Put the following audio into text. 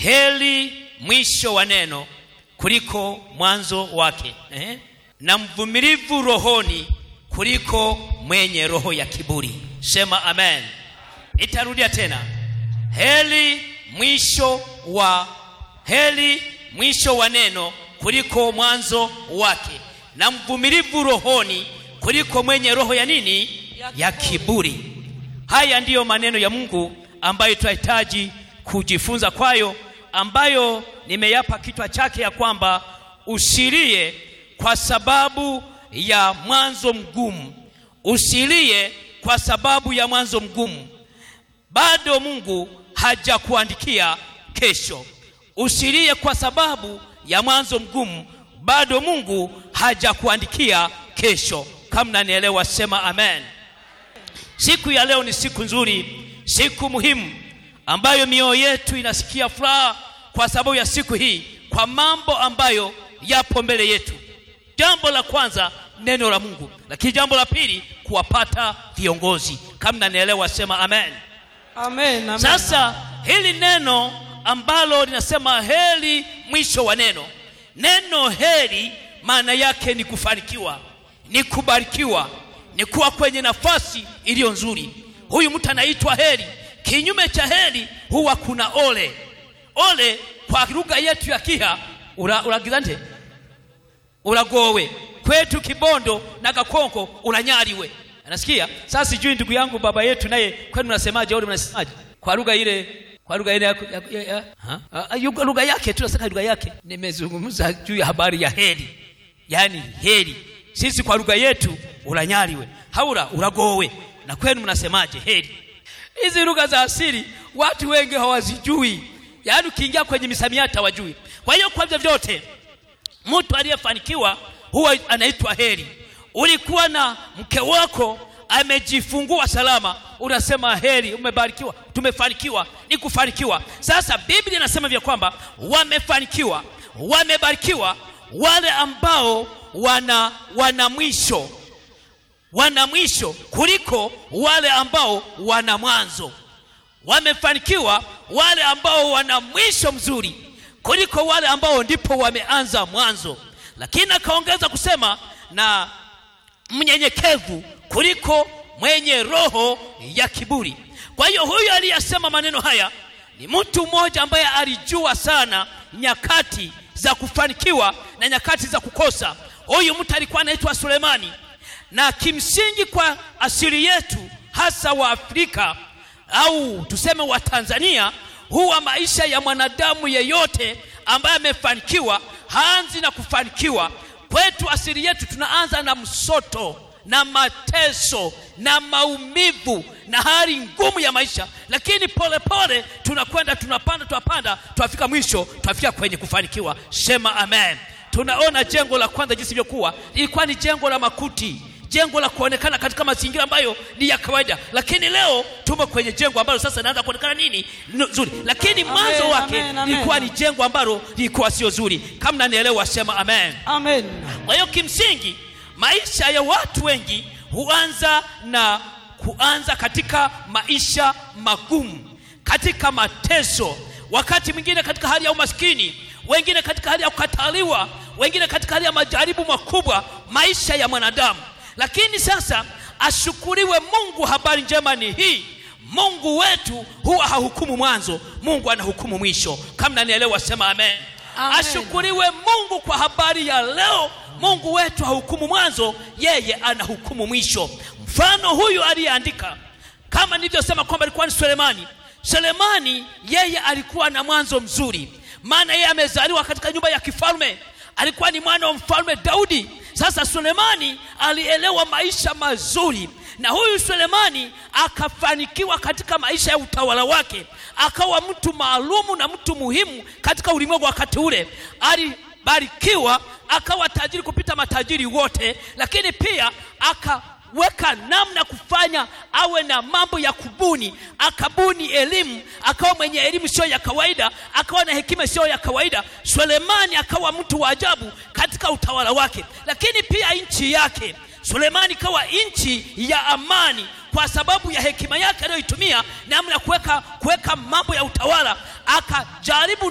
heri mwisho wa neno kuliko mwanzo wake eh? na mvumilivu rohoni kuliko mwenye roho ya kiburi sema amen nitarudia tena heri mwisho wa heri mwisho wa neno kuliko mwanzo wake na mvumilivu rohoni kuliko mwenye roho ya nini ya kiburi haya ndiyo maneno ya mungu ambayo tunahitaji kujifunza kwayo ambayo nimeyapa kichwa chake ya kwamba usilie kwa sababu ya mwanzo mgumu usilie kwa sababu ya mwanzo mgumu bado mungu hajakuandikia kesho usilie kwa sababu ya mwanzo mgumu bado mungu hajakuandikia kesho kama nanielewa sema amen siku ya leo ni siku nzuri siku muhimu ambayo mioyo yetu inasikia furaha kwa sababu ya siku hii kwa mambo ambayo yapo mbele yetu jambo la kwanza neno la mungu lakini jambo la pili kuwapata viongozi kama nanielewa sema amen Amen, amen. sasa hili neno ambalo linasema heri mwisho wa neno neno heri maana yake ni kufanikiwa ni kubarikiwa ni kuwa kwenye nafasi iliyo nzuri huyu mtu anaitwa heri kinyume cha heri huwa kuna ole ole kwa lugha yetu ya kiha uragizante ura uragowe kwetu kibondo na gakonko uranyariwe anasikia sasa sijui ndugu yangu baba yetu naye kwenu mnasemaje ole mnasemaje kwa lugha ile kwa lugha ile ya, ya, ya, ya, ha? Ah, yu- lugha yake tunasema lugha yake nimezungumza juu ya habari ya heri yaani heri sisi kwa lugha yetu uranyariwe haura uragowe na kwenu mnasemaje heri hizi lugha za asili watu wengi hawazijui yaani ukiingia kwenye misamiati hawajui kwa hiyo kwa vyovyote mtu aliyefanikiwa huwa anaitwa heri ulikuwa na mke wako amejifungua salama unasema heri umebarikiwa tumefanikiwa ni kufanikiwa sasa biblia inasema vya kwamba wamefanikiwa wamebarikiwa wale ambao wana wana mwisho wana mwisho kuliko wale ambao wana mwanzo wamefanikiwa wale ambao wana mwisho mzuri kuliko wale ambao ndipo wameanza mwanzo lakini akaongeza kusema na mnyenyekevu kuliko mwenye roho ya kiburi kwa hiyo huyu aliyesema maneno haya ni mtu mmoja ambaye alijua sana nyakati za kufanikiwa na nyakati za kukosa huyu mtu alikuwa anaitwa sulemani na kimsingi kwa asili yetu hasa wa afrika au tuseme wa tanzania huwa maisha ya mwanadamu yeyote ambaye amefanikiwa haanzi na kufanikiwa kwetu asili yetu tunaanza na msoto na mateso na maumivu na hali ngumu ya maisha lakini polepole tunakwenda tunapanda tunapanda tunafika mwisho tunafika kwenye kufanikiwa sema amen tunaona jengo la kwanza jinsi ilivyokuwa lilikuwa ni jengo la makuti jengo la kuonekana katika mazingira ambayo ni ya kawaida lakini leo tumo kwenye jengo ambalo sasa inaanza kuonekana nini nzuri lakini mwanzo Amen, wake amen, amen. lilikuwa ni jengo ambalo lilikuwa sio zuri kama nanielewa sema amen Amen. kwa hiyo kimsingi maisha ya watu wengi huanza na kuanza katika maisha magumu katika mateso wakati mwingine katika hali ya umaskini wengine katika hali ya kukataliwa wengine katika hali ya majaribu makubwa maisha ya mwanadamu lakini sasa ashukuriwe mungu habari njema ni hii mungu wetu huwa hahukumu mwanzo mungu anahukumu mwisho kama nanielewa sema amen, Amen. ashukuriwe mungu kwa habari ya leo mungu wetu hahukumu mwanzo yeye anahukumu mwisho mfano huyu aliyeandika kama nilivyosema kwamba alikuwa ni sulemani sulemani yeye alikuwa na mwanzo mzuri maana yeye amezaliwa katika nyumba ya kifalme alikuwa ni mwana wa mfalme daudi sasa sulemani alielewa maisha mazuri na huyu sulemani akafanikiwa katika maisha ya utawala wake akawa mtu maalumu na mtu muhimu katika ulimwengu wakati ule alibarikiwa akawa tajiri kupita matajiri wote lakini pia akaweka namna kufanya awe na mambo ya kubuni akabuni elimu akawa mwenye elimu sio ya kawaida akawa na hekima sio ya kawaida sulemani akawa mtu wa ajabu katika utawala wake lakini pia nchi yake sulemani ikawa nchi ya amani kwa sababu ya hekima yake aliyoitumia namna ya kuweka kuweka mambo ya utawala akajaribu